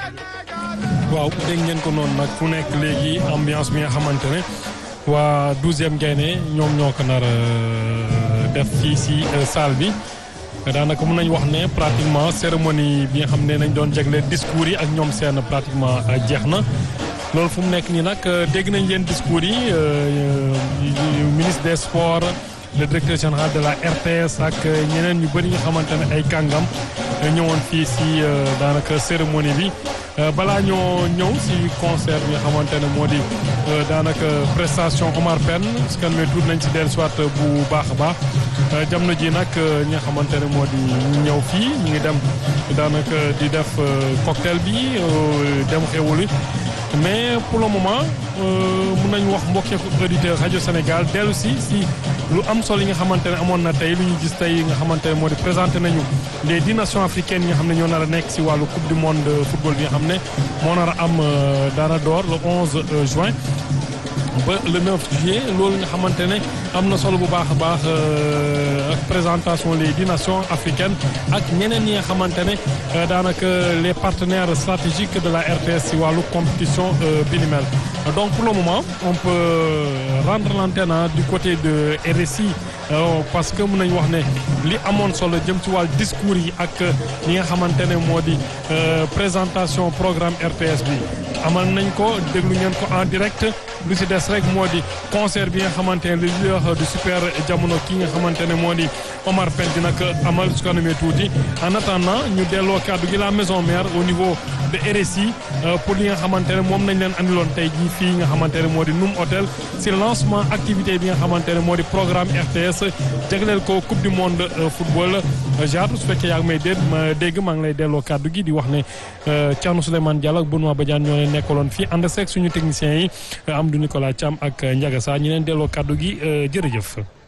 waaw dégg ngeen ko noonu nag fu nekk léegi ambiance bi nga xamante ne waa douzième Gaïndé ñoom ñoo ko nar def fii si salle bi daanaka mën nañu wax ne pratiquement cérémonie bi nga xam ne nañ doon jagleel discours yi ak ñoom seen pratiquement jeex na. loolu fu mu nekk nii nag dégg nañ leen discours yi ministre des sports le directeur général de la RTS ak ñeneen ñu bëri nga xamante ne ay kàngam ñëwoon fii si daanaka cérémonie bi balaa ñoo ñëw si concert bi nga xamante ne moo di daanaka prestation Omar Pène parce que mais tuut nañ si dellu soit bu baax a baax jamono ji nag ñi nga xamante ne moo di ñu ñëw fii ñu ngi dem daanaka di def cocktail bi dem xewuli mais pour le moment mun nañu wax mbokki auditeur rajo Sénégal dellu si si lu am solo yi nga xamante ne amoon na tey lu ñu gis tey nga xamante ne moo di présenté nañu les dix nations africaines yi nga xam ne ñoo nar a nekk si wàllu coupe du monde football bi nga xam ne moo nar a am dara door le 11 juin. ba le 9 juillet loolu nga xamante ne am na solo bu baax a baax ak présentation les dix nations africaines ak ñeneen ñi nga xamante ne daanaka les partenaires stratégiques de la RTS ci wàllu compétition bi ni mel donc pour le moment on peut rendre l'antenne du côté de RSI parce que mën nañu wax ne li amoon solo jëm ci wàllu discours yi ak li nga xamante ne moo di présentation programme RTS bi amal nañ ko déglu ngeen ko en direct lu ci des rek moo di concert bi nga xamante ne le leader du super jamono ki nga xamante ne moo di Omar Pène dina ko amal su ko amee tuuti en attendant ñu delloo kàddu gi la maison mère au niveau de RSI pour li nga xamante ne moom nañ leen andiloon tey jii fii nga xamante ne moo di Num Hôtel ci lancement activité bi nga xamante ne moo di programme RTS jagleel ko coupe du monde football jaatu su fekkee yaa ngi may dégg ma dégg maa ngi lay delloo kàddu gi di wax ne Thierno Souleymane Diallo ak Benoît Badiane ñoo leen nekkaloon fii ànd seeg suñu techniciens yi Amadou Nicolas Thiam ak Ndiaga Sa ñi leen delloo kàddu gi jërëjëf